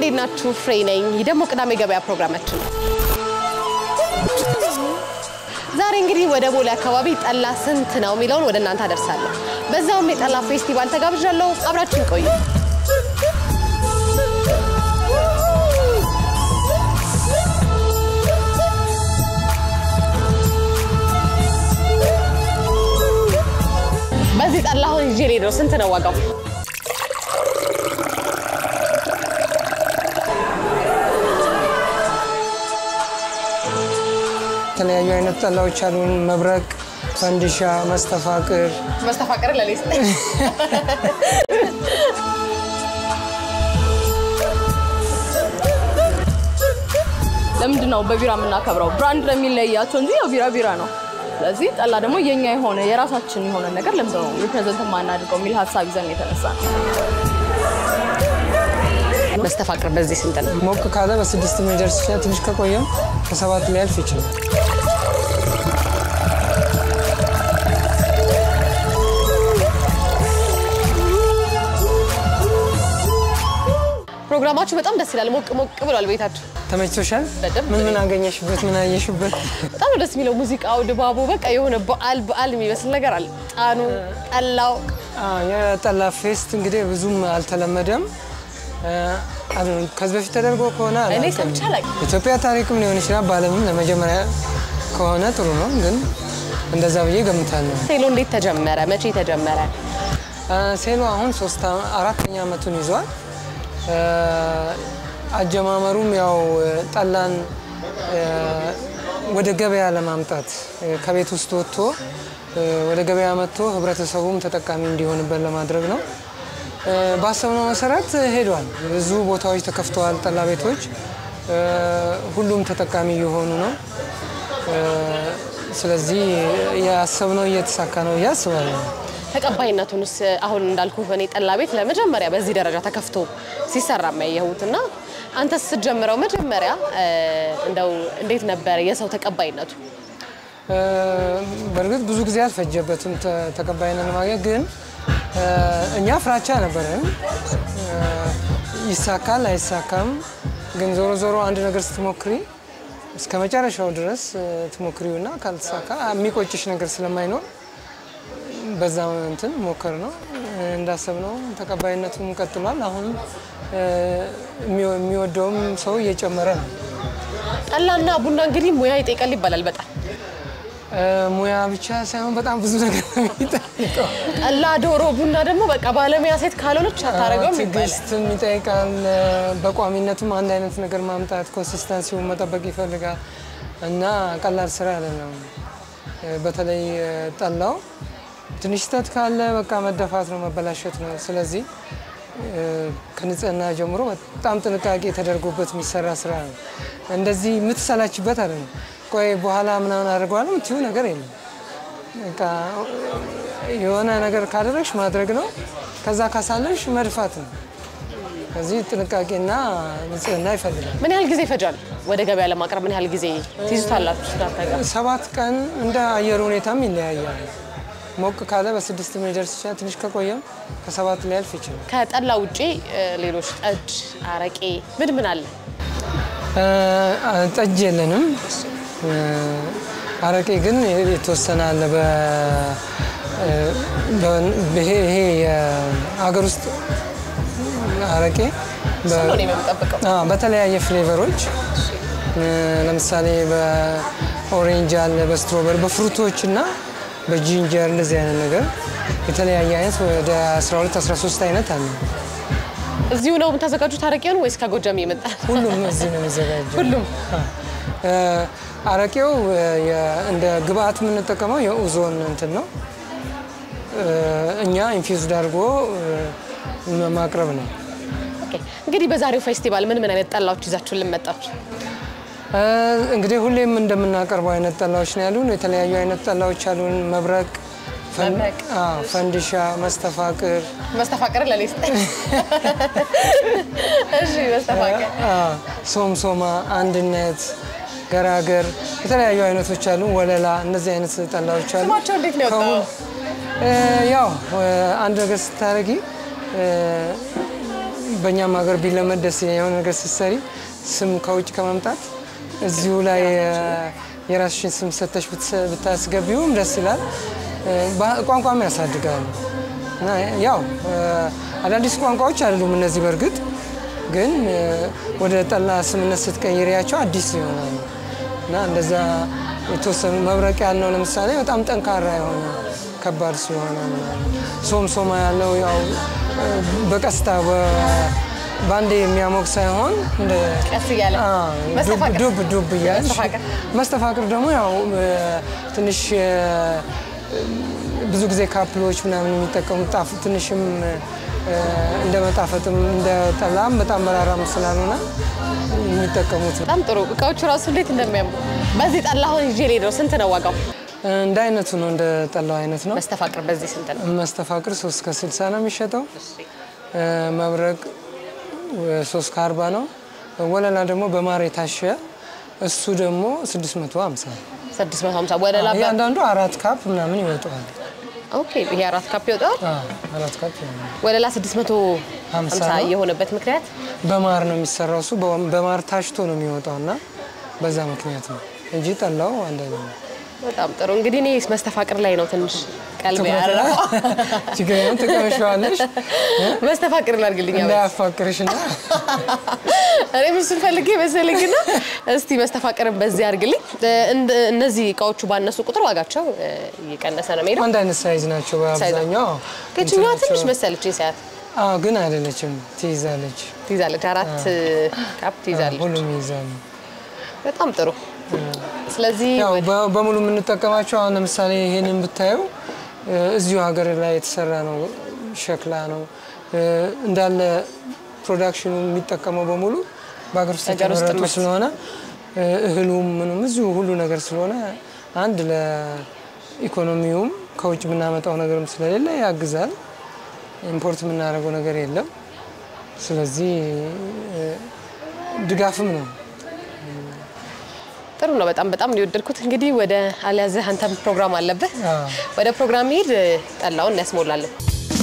እንዴት ናችሁ? ፍሬ ነኝ። ይህ ደግሞ ቅዳሜ ገበያ ፕሮግራማችን ነው። ዛሬ እንግዲህ ወደ ቦሌ አካባቢ ጠላ ስንት ነው የሚለውን ወደ እናንተ አደርሳለሁ። በዛውም የጠላ ፌስቲቫል ተጋብዣለሁ። አብራችን ቆዩ። በዚህ ጠላ አሁን ይዤ ልሄድ ነው። ስንት ነው ዋጋው? የተለያዩ አይነት ጠላዎች አሉን። መብረቅ፣ ፈንዲሻ፣ መስተፋቅር መስተፋቅር ለሌስ ለምንድን ነው በቢራ የምናከብረው? ብራንድ ለሚለያቸው እንጂ ያው ቢራ ቢራ ነው። ስለዚህ ጠላ ደግሞ የኛ የሆነ የራሳችን የሆነ ነገር ለምንድን ነው ሪፕሬዘንት የማናድርገው የሚል ሀሳብ ይዘን የተነሳ ነው። መስተፋቅር በዚህ ስንት ነው? ሞቅ ካለ በስድስት የሚደርስ ይችላል። ትንሽ ከቆየም ከሰባት ሊያልፍ ይችላል። ፕሮግራማችሁ በጣም ደስ ይላል። ሞቅ ሞቅ ብሏል ቤታችሁ። ተመችቶሻል? በደንብ ምን ምን አገኘሽበት? ምን አየሽበት? በጣም ነው ደስ የሚለው ሙዚቃው፣ ድባቡ በቃ የሆነ በዓል በዓል የሚመስል ነገር አለ። ጣኑ፣ ጠላው አዎ፣ የጠላ ፌስት እንግዲህ ብዙም አልተለመደም። አሉ ከዚህ በፊት ተደርጎ ከሆነ እኔ አላውቅም። ሰምቼ አላውቅም። ኢትዮጵያ ታሪክም ሊሆን ይችላል። በዓለምም ለመጀመሪያ ከሆነ ጥሩ ነው፣ ግን እንደዛ ብዬ ገምታለሁ። ሴሎ እንዴት ተጀመረ? መቼ ተጀመረ? ሴሎ አሁን ሶስት አ- አራተኛ ዓመቱን ይዟል። አ፣ አጀማመሩም ያው ጠላን አ፣ ወደ ገበያ ለማምጣት አ፣ ከቤት ውስጥ ወጥቶ አ፣ ወደ ገበያ መጥቶ ህብረተሰቡም ተጠቃሚ እንዲሆንበት ለማድረግ ነው። አ፣ ባሰብነው መሰረት ሄዷል። ብዙ ቦታዎች ተከፍተዋል፣ ጠላ ቤቶች አ፣ ሁሉም ተጠቃሚ እየሆኑ ነው። አ፣ ስለዚህ ያሰብነው እየተሳካ ነው ብዬ አስባለሁ። ተቀባይነቱንስ አሁን እንዳልኩ በእኔ ጠላ ቤት ለመጀመሪያ በዚህ ደረጃ ተከፍቶ ሲሰራ የሚያየሁት እና አንተስ ስትጀምረው መጀመሪያ እ፣ እንደው እንዴት ነበረ የሰው ተቀባይነቱ? እ፣ በእርግጥ ብዙ ጊዜ አልፈጀበትም ተ- ተቀባይነት ለማግኘት ግን እ፣ እኛ ፍራቻ ነበረን። እ፣ ይሳካል አይሳካም፣ ግን ዞሮ ዞሮ አንድ ነገር ስትሞክሪ እስከ መጨረሻው ድረስ እ፣ ትሞክሪውና ካልተሳካ የሚቆጭሽ ነገር ስለማይኖር በዛ እንትን ሞከር ነው እንዳሰብነው ተቀባይነቱም ቀጥሏል። አሁን እ፣ የሚወ- የሚወደውም ሰው እየጨመረ ነው። ጠላና ቡና እንግዲህ ሙያ ይጠይቃል ይባላል በጣም እ፣ ሙያ ብቻ ሳይሆን በጣም ብዙ ነገር ነው የሚጠይቀው። ጠላ፣ ዶሮ፣ ቡና ደግሞ በቃ ባለሙያ ሴት ካልሆነች አታረገውም ይባላል። ትዕግስትም ይጠይቃል። በቋሚነትም አንድ አይነት ነገር ማምጣት ኮንሲስተንሲውን መጠበቅ ይፈልጋል እና ቀላል ስራ አይደለም። በተለይ ጠላው ትንሽ ስህተት ካለ በቃ መደፋት ነው፣ መበላሸት ነው። ስለዚህ ከንጽህና ጀምሮ በጣም ጥንቃቄ ተደርጎበት የሚሰራ ስራ ነው። እንደዚህ የምትሰላችበት አይደለም። ቆይ በኋላ ምናምን አድርገዋለሁ የምትይው ነገር የለም። በቃ የሆነ ነገር ካደረግሽ ማድረግ ነው። ከዛ ካሳለሽ መድፋት ነው። ከዚህ ጥንቃቄና ንጽህና ይፈልጋል። ምን ያህል ጊዜ ይፈጃል ወደ ገበያ ለማቅረብ? ምን ያህል ጊዜ ትይዙታላችሁ? እናንተ ጋር ሰባት ቀን እንደ አየር ሁኔታም ይለያያል። ሞቅ ካለ በስድስት ሊደርስ ይችላል። ትንሽ ከቆየም ከሰባት ሊያልፍ ይችላል። ከጠላ ውጪ እ፣ ሌሎች ጠጅ፣ አረቄ ምን ምን አለ? እ፣ ጠጅ የለንም። እ፣ አረቄ ግን የተወሰነ አለ። በ- እ፣ በ- ይሄ ይሄ የሀገር ውስጥ አረቄ በ- እሱን ነው እኔ የምጠብቀው። አዎ፣ በተለያየ ፍሌቨሮች እ፣ ለምሳሌ በኦሬንጅ አለ፣ በስትሮበሪ በፍሩቶች እና በጂንጀር እንደዚህ አይነት ነገር የተለያየ አይነት ወደ 12 13 አይነት አለ። እዚሁ ነው የምታዘጋጁት አረቄውን ወይስ ከጎጃም የመጣ? ሁሉም እዚህ ነው የሚዘጋጀው። ሁሉም እ፣ አረቄው እ፣ የ- እንደ ግብአት የምንጠቀመው የኡዞን እንትን ነው። እ፣ እኛ ኢንፊውዝድ አድርጎ እ፣ ማቅረብ ነው። ኦኬ። እንግዲህ በዛሬው ፌስቲቫል ምን ምን አይነት ጠላዎች ይዛችሁን ልመጣችሁ? እ፣ እንግዲህ ሁሌም እንደምናቀርበው አይነት ጠላዎች ነው ያሉን። የተለያዩ አይነት ጠላዎች አሉን። መብረቅ፣ ፈን- መብረቅ፣ አዎ፣ ፈንዲሻ፣ መስተፋቅር፣ መስተፋቅር ለሌስ እሺ፣ መስተፋቅር አዎ፣ ሶምሶማ፣ አንድነት፣ ገራገር የተለያዩ አይነቶች አሉ። ወለላ፣ እነዚህ አይነት ጠላዎች አሉ። ስማቸው እንዴት ነው የወጣው? ከሁ- እ፣ ያው እ፣ አንድ ነገር ስታደርጊ እ፣ በእኛም ሀገር ቢለመድ ደስ ይለኛል። የሆነ ነገር ስትሰሪ ስም ከውጭ ከማምጣት እዚሁ ላይ እ፣ የራስሽን ስም ሰተሽ ብትሰ- ብታስገቢውም ደስ ይላል። እ፣ ባ- ቋንቋም ያሳድጋል እና ያው እ፣ አዳዲስ ቋንቋዎች አይደሉም እነዚህ በእርግጥ ግን እ፣ ወደ ጠላ ስምነት ስትቀይሪያቸው አዲስ ይሆናሉ እና እንደዛ የተወሰኑ መብረቅ ያልነው ለምሳሌ በጣም ጠንካራ የሆነ ከባድ ሲሆነ ምናምን ሶም ሶማ ያለው ያው እ፣ በቀስታ በ- በአንዴ የሚያሞቅ ሳይሆን እንደ ቀስ እያለ አ፣ መስተፋቅር። ዱብ ዱብ ዱብ እያልሽ መስተፋቅር። መስተፋቅር ደግሞ ያው እ፣ ትንሽ እ፣ ብዙ ጊዜ ካፕሎች ምናምን የሚጠቀሙት ጣፍ ትንሽም እ፣ እንደ መጣፈጥም እንደ ጠላም በጣም መራራም ስላልሆነ የሚጠቀሙት ነው። በጣም ጥሩ እቃዎቹ ራሱ እንዴት እንደሚያምሩ። በዚህ ጠላ አሁን ይዤ ልሄድ ነው። ስንት ነው ዋጋው? እንደ አይነቱ ነው፣ እንደ ጠላው አይነት ነው። መስተፋቅር በዚህ ስንት ነው? መስተፋቅር ሶስት ከስልሳ ነው የሚሸጠው። እ፣ መብረቅ ሶስት ከአርባ ነው። ወለላ ደግሞ በማር የታሸ እሱ ደግሞ 650 ነው። 650 ወለላ በ- እያንዳንዱ አራት ካፕ ምናምን ይወጣዋል። ኦኬ ይሄ አራት ካፕ ይወጣል። አዎ፣ አራት ካፕ ይሆናል። ወለላ 650 ሀምሳ ነው። የሆነበት ምክንያት በማር ነው የሚሰራው። እሱ በ- በማር ታሽቶ ነው የሚወጣው እና በዛ ምክንያት ነው እንጂ ጠላው አንድ አይነት ነው። በጣም ጥሩ። እንግዲህ እኔ መስተፋቅር ላይ ነው ትንሽ ቀልብ ትኩረት ያደረገው። ችግር የለም ትቀምሸዋለሽ መስተፋቅር ላድርግልኝ። አሁን እንዳያፋቅርሽና እኔ ምስል ፈልጌ መሰለኝና እስቲ መስተፋቅርን በዚህ አድርግልኝ። እንደ- እነዚህ እቃዎቹ ባነሱ ቁጥር ዋጋቸው እ፣ እየቀነሰ ነው የሚሄደው። አንድ አይነት ሳይዝ ናቸው በአብዛኛው። ከችኛዋ እንትናቸው- ትንሽ መሰለች ሰዓት አዎ፣ ግን አይደለችም፣ ትይዛለች። ትይዛለች፣ አራት ካፕ ትይዛለች። ሁሉም ይይዛሉ። በጣም ጥሩ። ስለዚህ ያው በ- በሙሉ የምንጠቀማቸው አሁን ለምሳሌ ይሄንን ብታየው እ፣ እዚሁ ሀገር ላይ የተሰራ ነው፣ ሸክላ ነው እ፣ እንዳለ ፕሮዳክሽኑ የሚጠቀመው በሙሉ በሀገር ውስጥ ሀገር ውስጥ የተመረጡ ምርት። ስለሆነ እ፣ እህሉም ምኑም እዚሁ ሁሉ ነገር ስለሆነ አንድ ለኢኮኖሚውም ከውጭ የምናመጣው ነገርም ስለሌለ ያግዛል። ኢምፖርት የምናደርገው ነገር የለም። ስለዚህ እ፣ ድጋፍም ነው። ጥሩ ነው። በጣም በጣም ነው የወደድኩት። እንግዲህ ወደ አልያዝህ አንተም ፕሮግራም አለብህ። አዎ። ወደ ፕሮግራም ሄድ ጠላውን እናስሞላለን።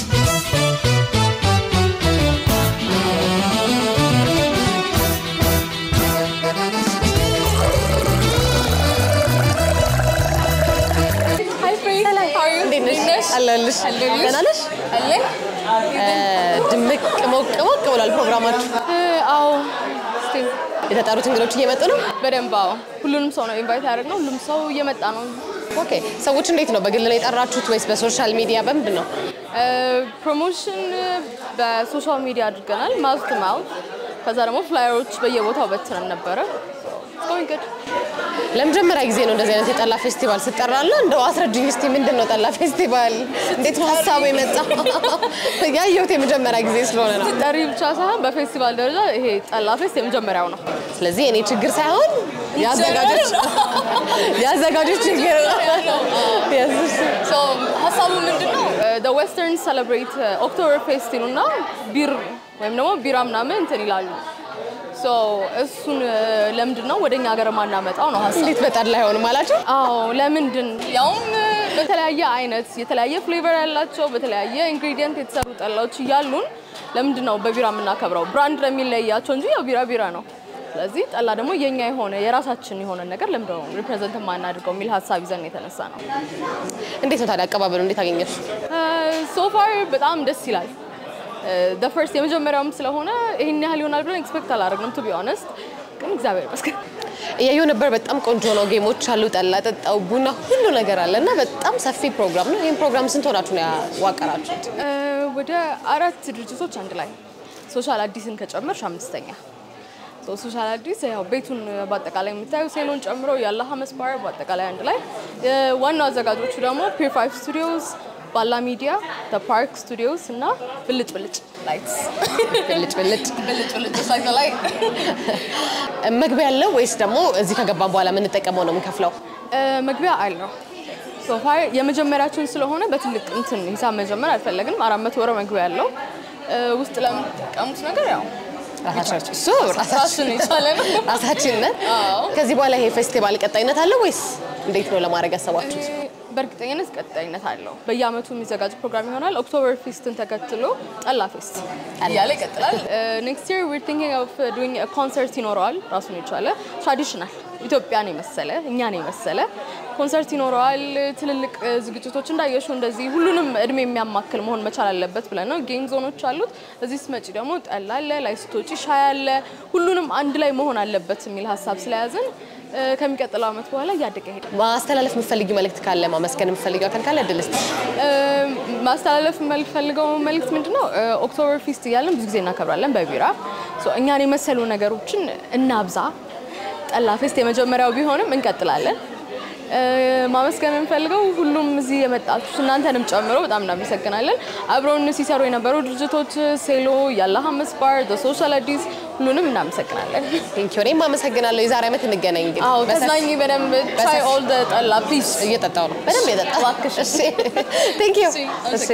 Hi, Free. How are you? እንዴት ነሽ? አለሁልሽ። ደህና ነሽ? አለኝ። እ፣ ድምቅ ሞቅ ሞቅ ብሏል ፕሮግራማችሁ። አዎ፣ እስቲ የተጠሩት እንግዶች እየመጡ ነው። በደንብ አዎ። ሁሉንም ሰው ነው ኢንቫይት ያደረግነው። ሁሉም ሰው እየመጣ ነው። ኦኬ። ሰዎች እንዴት ነው? በግል ነው የጠራችሁት ወይስ በሶሻል ሚዲያ በምንድን ነው? ፕሮሞሽን በሶሻል ሚዲያ አድርገናል፣ ማውዝ ቱ ማውዝ። ከዛ ደግሞ ፍላየሮች በየቦታው በትነን ነበረ። going good። ለመጀመሪያ ጊዜ ነው እንደዚህ አይነት የጠላ ፌስቲቫል ስጠራለ። እንደው አስረጅኝ እስቲ ምንድን ነው ጠላ ፌስቲቫል? እንዴት ነው ሀሳቡ የመጣ? ያየሁት የመጀመሪያ ጊዜ ስለሆነ ነው። ጠሪ ብቻ ሳይሆን በፌስቲቫል ደረጃ ይሄ ጠላ ፌስት የመጀመሪያው ነው። ስለዚህ እኔ ችግር ሳይሆን የአዘጋጆች የአዘጋጆች ችግር ነው። Yes, እሺ። So, ሀሳቡ ምንድን ነው? ዌስተርን ሰለብሬት ኦክቶበር ፌስት ይሉና ቢር ወይም ደግሞ ቢራ ምናምን እንትን ይላሉ። ሶ እሱን እ፣ ለምንድን ነው ወደኛ ሀገር ማናመጣው ነው ሀሳብ። እንዴት በጠላ አይሆንም አላቸው? አዎ ለምንድን ያውም እ፣ በተለያየ አይነት የተለያየ ፍሌቨር ያላቸው በተለያየ ኢንግሪዲየንት የተሰሩ ጠላዎች እያሉን ለምንድን ነው በቢራ የምናከብረው? ብራንድ ለሚለያቸው እንጂ ያው ቢራ ቢራ ነው። ስለዚህ ጠላ ደግሞ የኛ የሆነ የራሳችን የሆነ ነገር ለምንድን ነው ሪፕሬዘንት የማናደርገው የሚል ሀሳብ ይዘን ነው የተነሳ ነው። እንዴት ነው ታዲያ አቀባበሉ? እንዴት አገኘሽ? ሶፋር በጣም ደስ ይላል። ፈርስት የመጀመሪያውም ስለሆነ ይህን ያህል ይሆናል ብለን ኤክስፔክት አላደረግንም ቱ ቢ ኦነስት፣ ግን እግዚአብሔር ይመስገን እያየሁ ነበር። በጣም ቆንጆ ነው። ጌሞች አሉ፣ ጠላ ጠጣው፣ ቡና፣ ሁሉ ነገር አለ እና በጣም ሰፊ ፕሮግራም ነው። ይህን ፕሮግራም ስንት ሆናችሁ ነው ያዋቀራችሁት? እ፣ ወደ አራት ድርጅቶች አንድ ላይ ሶሻል አዲስን ከጨመርሽ አምስተኛ ሶ ሶሻል አዲስ ያው ቤቱን በአጠቃላይ የምታዩ ሴሎን ጨምሮ ያለ ሀመስ ባር በአጠቃላይ አንድ ላይ እ፣ ዋናው አዘጋጆቹ ደግሞ ፒር ፋይቭ ስቱዲዮስ፣ ባላ ሚዲያ፣ ፓርክ ስቱዲዮስ እና ብልጭ ብልጭ ላይትስ ብልጭ ብልጭ ብልጭ ብልጭ ሳይት ላይ መግቢያ ያለው ወይስ ደግሞ እዚህ ከገባን በኋላ የምንጠቀመው ነው የምንከፍለው? እ፣ መግቢያ አለው ሶፋር የመጀመሪያችን ስለሆነ በትልቅ እንትን ሂሳብ መጀመር አልፈለግንም። አራት መቶ ወረ መግቢያ ያለው እ፣ ውስጥ ለምትጠቀሙት ነገር ያው ራሳችን እሱ ራሱን የቻለ ነው። ራሳችን ነን። ከዚህ በኋላ ይሄ ፌስቲቫል ቀጣይነት አለው ወይስ እንዴት ነው ለማድረግ ያሰባችሁት? በእርግጠኝነት ቀጣይነት አለው። በየአመቱ የሚዘጋጅ ፕሮግራም ይሆናል። ኦክቶበር ፊስትን ተከትሎ ጠላ ፌስት እያለ ይቀጥላል። ኔክስት ይር ዊር ቲንኪንግ ኦፍ ዱዊንግ ኮንሰርት ይኖረዋል። ራሱን የቻለ ትራዲሽናል ኢትዮጵያን የመሰለ እኛን የመሰለ ኮንሰርት ይኖረዋል። ትልልቅ እ፣ ዝግጅቶች እንዳየሹ እንደዚህ ሁሉንም እድሜ የሚያማክል መሆን መቻል አለበት ብለን ነው። ጌም ዞኖች አሉት። እዚህ ስትመጪ ደግሞ ጠላ አለ፣ ላይ ስትወጪ ሻይ አለ። ሁሉንም አንድ ላይ መሆን አለበት የሚል ሀሳብ ስለያዝን እ፣ ከሚቀጥለው አመት በኋላ እያደገ ይሄዳል። ማስተላለፍ የምትፈልጊው መልእክት ካለ ማመስገን የምትፈልጊው አካል ካለ እድል ስጥሽ። ማስተላለፍ የምፈልገው መልእክት ምንድን ነው? ኦክቶበር ፊስት እያለን ብዙ ጊዜ እናከብራለን በቢራ ሶ እኛን የመሰሉ ነገሮችን እናብዛ። ጠላ ፌስት የመጀመሪያው ቢሆንም እንቀጥላለን። እ፣ ማመስገን የምፈልገው ሁሉም እዚህ የመጣችሁ እናንተንም ጨምሮ በጣም እናመሰግናለን። አብረውን ሲሰሩ የነበሩ ድርጅቶች ሴሎ፣ ያላህ አምስት ባር፣ ሶሻል አዲስ ሁሉንም እናመሰግናለን። ቴንኪው። እኔም አመሰግናለሁ። የዛሬ ዓመት እንገናኝ እንግዲህ አዎ በሰፊ- ተዝናኝ በደንብ ትራይ ኦል ጠላ ፕሊዝ እየጠጣው ነው በደንብ የጠጣ እባክሽ። ቴንኪው። እሺ፣ እሺ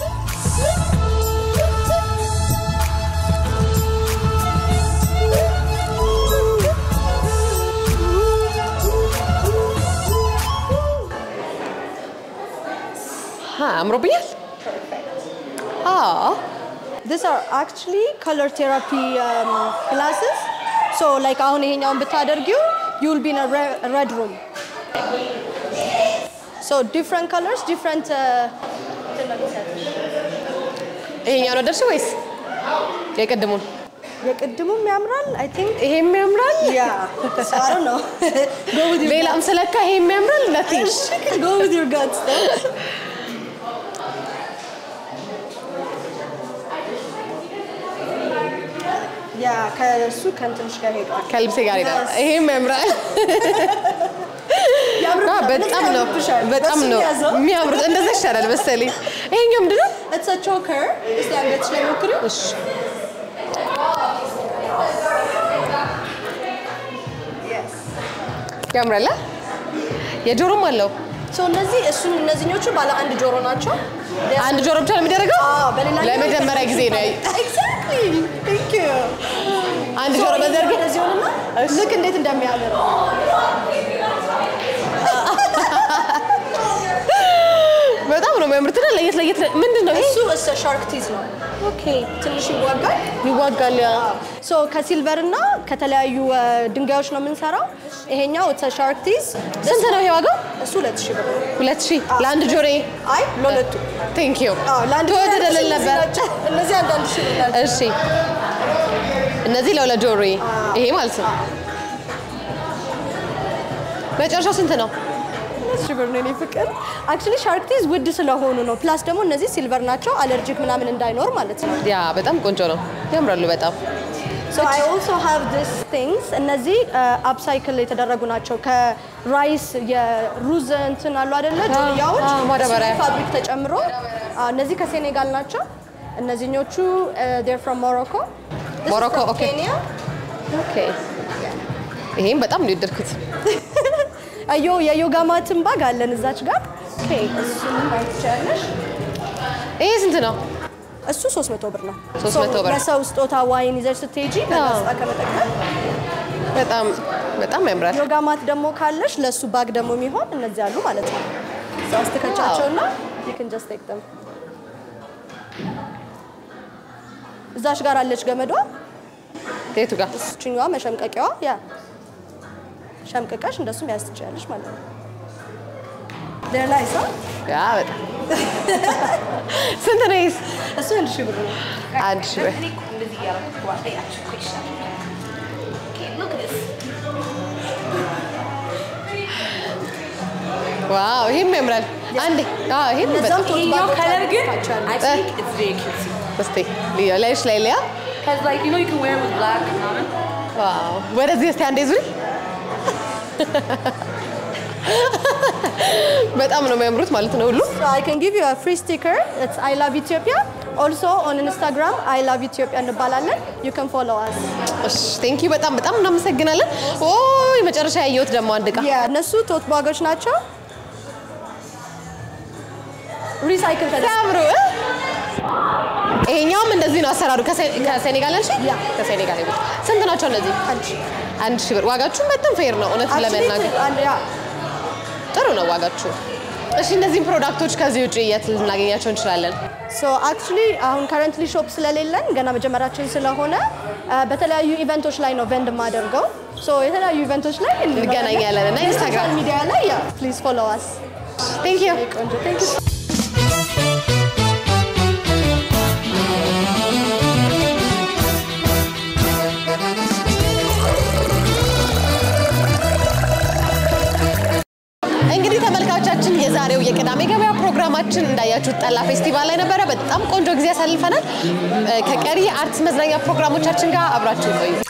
ሀ አምሮብኛል። አዎ These are actually color therapy um, classes. So like አሁን ይሄኛውን ብታደርጊው you will be in a re- a red room. So different colors, different uh, ይሄኛው ነው ደርሽ ወይስ የቅድሙን? የቅድሙም ያምራል I think ይሄም ያምራል። yeah. So I don't know. go with your ሌላም ስለካ ይሄም ያምራል። ነቲሽ go with your guts though. ያ ከእሱ ከእንትንሽ ጋር ሄዷል። ከልብሴ ጋር ሄዳል። ይሄም ያምራል። ያምርብሻል። አዎ፣ በጣም ነው ያምርብሻል። በጣም በሱ ነው ያዘው። የሚያምሩት። እንደዛ ይሻላል መሰለኝ። ይሄኛው ምንድን ነው? It's a choker. እስቲ አንገትሽ ላይ ሞክሪው። እሺ ያምራል። አ? የጆሮም አለው። ሶ እነዚህ እሱን እነዚህኞቹ ባለ አንድ ጆሮ ናቸው። አንድ ጆሮ ብቻ ነው የሚደረገው? አዎ፣ በሌላኛው ለመጀመሪያ ጊዜ ነው ያየ- ኤግዛክትሊ ቴንክ ዩ አንድ ጆሮ በዘርግ እንደዚህ ሆነና ልክ እንዴት እንደሚያምር በጣም ነው የሚያምሩት። እና ለየት ለየት ምንድን ነው ይሄ? እሱ እሰ ሻርክ ቲዝ ነው። ኦኬ ትንሽ ይዋጋል። ይዋጋል። ያ ሶ ከሲልቨር እና ከተለያዩ እ፣ ድንጋዮች ነው የምንሰራው። ይሄኛው እሰ ሻርክ ቲዝ ስንት ነው ይሄ ዋጋው? እሱ ሁለት ሺህ ብር ነው። ሁለት ሺህ ለአንድ ጆሮ። አይ ለሁለቱ ቴንክ ዩ አዎ፣ ለአንድ ተወደደልን እነዚህ ነበር። ናቸው። እነዚህ አንዳንድ ሺህ ብር ናቸው። እሺ እነዚህ ለሁለት ጆሮ ይሄ ማለት ነው። መጨረሻው ስንት ነው? ሁለት ሺህ ብር ነው የኔ ፍቅር። አክቹሊ ሻርክ ቲዝ ውድ ስለሆኑ ነው። ፕላስ ደግሞ እነዚህ ሲልቨር ናቸው፣ አለርጂክ ምናምን እንዳይኖር ማለት ነው። ያ በጣም ቆንጆ ነው። ያምራሉ በጣም So I also have these things እነዚህ አፕሳይክል የተደረጉ ናቸው። ከራይስ የሩዝ እንትን አሉ አይደለ? ጆንያዎች አዎ፣ ማዳበሪያ። እሱ ፋብሪክ ተጨምሮ አዎ፣ እነዚህ ከሴኔጋል ናቸው። እነዚህኞቹ ዴር ፍሮም ሞሮኮ ሞሮኮ፣ ኦኬ። ኬንያ ኦኬ። ይሄም በጣም ነው የወደድኩት። አዮ የዮጋ ማትን ባግ አለን እዛች ጋር እሱን ማየት ትችላለሽ። ይሄ ስንት ነው? እሱ 300 ብር ነው። 300 So ብር። ለሰው ስጦታ ዋይን ይዘሽ ስትሄጂ ለስጣ ከመጠቀም በጣም በጣም ያምራል። ዮጋ ማት ደግሞ ካለሽ ለሱ ባግ ደግሞ የሚሆን እነዚህ አሉ ማለት ነው። እዛ ውስጥ ትከቻቸውና you can just take them። እዛች ጋር አለች ገመዷ፣ የቱ ጋር? እችኛዋ መሸምቀቂያዋ፣ ያ ሸምቅቀሽ እንደሱ መያዝ ትችላለሽ ማለት ነው። ሌላ ይሳ ያ በጣም ስንት ነው ይሄስ? እሱ አንድ ሺህ ብር ነው። አንድ ሺህ ብር። ዋው ይሄም ያምራል። አንዴ አዎ ይሄም እነዛም በጣም ቶት Your ባጎች color good? አሉ። I think it's very cutesy. እስቲ ልዩ ላይሽ ላይ ሊያ Cause like you know you can wear it with black. um, ዋው ወደዚህ እስቲ አንዴ ዙሪ። በጣም ነው የሚያምሩት ማለት ነው ሁሉ So I can give you a free sticker. It's I love Ethiopia. Also on Instagram I love Ethiopia እንባላለን. You can follow us. እሺ ቴንክ ዩ በጣም በጣም እናመሰግናለን። ኦ የመጨረሻ ያየሁት ደግሞ አንድ እቃ Yeah, እነሱ ቶት ባጎች ናቸው። ሪሳይክል ተደርገው ሲያምሩ እ? ይሄኛውም እንደዚህ ነው አሰራሩ። ከሴ- ከሴኔጋል ነሽ? ያ። ከሴኔጋል ነው። ስንት ናቸው እነዚህ? አንድ ሺህ ብር። ዋጋችሁም በጣም ፌር ነው እውነት ለመናገር አንድ ያ ጥሩ ነው ዋጋችሁ። እሺ እነዚህን ፕሮዳክቶች ከዚህ ውጭ የት ልናገኛቸው እንችላለን? ሶ አክቹሊ አሁን ከረንትሊ ሾፕ ስለሌለን ገና መጀመሪያችን ስለሆነ አ፣ በተለያዩ ኢቨንቶች ላይ ነው ቨንድ የማደርገው። ሶ የተለያዩ ኢቨንቶች ላይ እንገናኛለን እና ኢንስታግራም ሶሻል ሚዲያ ላይ ያ ፕሊዝ ፎሎ አስ ቴንክ ዩ ቆንጆ ቴንክ ዩ እንግዲህ ተመልካቾቻችን የዛሬው የቅዳሜ ገበያ ፕሮግራማችን እንዳያችሁት ጠላ ፌስቲቫል ላይ ነበረ። በጣም ቆንጆ ጊዜ ያሳልፈናል። ከቀሪ አርትስ መዝናኛ ፕሮግራሞቻችን ጋር አብራችሁ ቆዩ።